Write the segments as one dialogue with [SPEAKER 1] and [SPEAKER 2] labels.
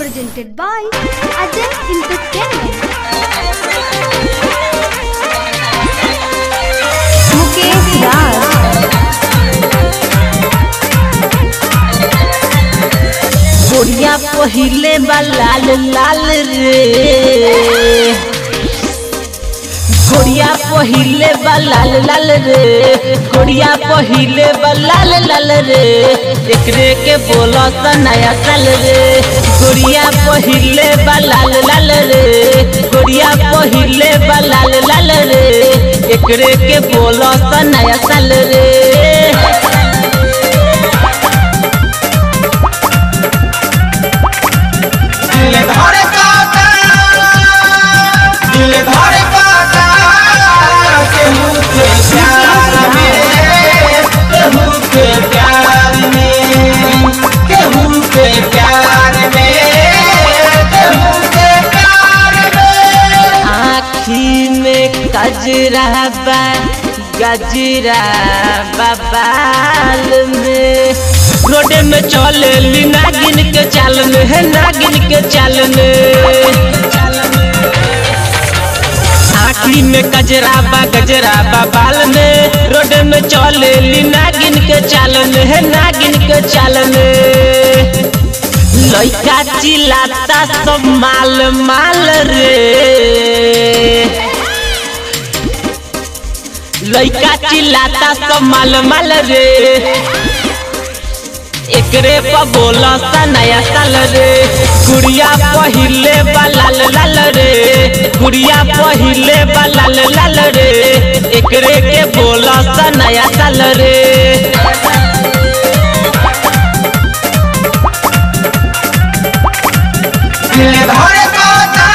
[SPEAKER 1] presented by Ajay Entertainment. Mukesh Raj.
[SPEAKER 2] गोरिया पहिले बा लाल लाल रे गोरिया पहिले बा लाल लाल रे गोरिया पहिले बा लाल लाल रे एकरे के बोला त नया साल रे गोरिया पहिले बा लाल लाल रे गोरिया पहिले बा लाल लाल रे एकरे के बोला त नया साल रे
[SPEAKER 3] दिल धर काटा दिल धर काटा केहू के प्यार में केहू के प्यार में केहू के प्यार में केहू के प्यार में
[SPEAKER 2] आखी में कजरा बा गजरा बबाल में रोडे में चले ली नागिन के चाल में है नागिन के चाल में आखी में कजरा बा गजरा बबाल में रोडे में चले ली नागिन के चाल में है नागिन के चाल में लइका चिल्लाता सब माल माल रे लइका चिल्लाता सब माल माल रे एकरे पर बोला सा नया साल रे गुड़िया पहिले बा लाल लाल रे गुड़िया पहिले बा लाल लाल रे एकरे के बोला सा नया साल रे
[SPEAKER 3] दिल धर काटा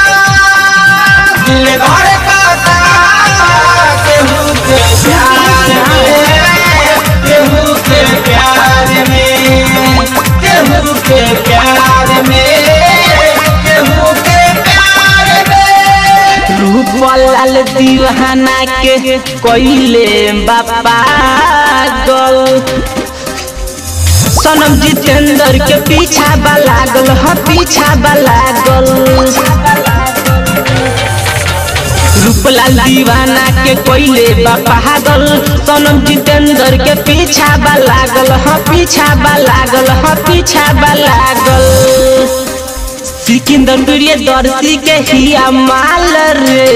[SPEAKER 3] दिल धर काटा केहू के प्यार में केहू के प्यार में केहू के प्यार में केहू के प्यार में
[SPEAKER 2] रूप लाल दीवाना के कोइले बापा गल सनम जितेंद्र के पीछा बा लागल ह पीछा बा लागल रूपलाल दीवाना के कोइले बा पागल सनम जितेंद्र के पीछा बा लागल ह पीछा बा लागल ह पीछा बा लागल सिकंदर प्रिय दर्शी के हिया माल रे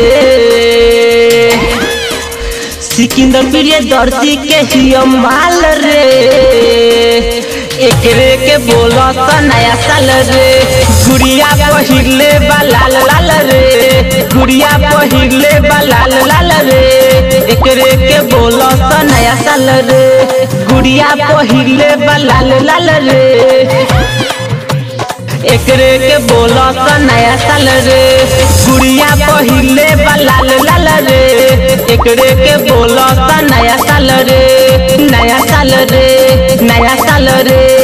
[SPEAKER 2] सिकंदर प्रिय दर्शी के हिया माल रे एकरे के बोला त नया साल रे गुड़िया पहिले बा लाल लाल रे गुड़िया पहिले बा लाल लाल रे एकरे के बोला त नया साल रे गुड़िया पहिले बा लाल लाल रे एकरे के बोला त नया साल रे गुड़िया पहिले बा लाल लाल रे एकरे के बोला त नया साल रे नया साल रे नया साल रे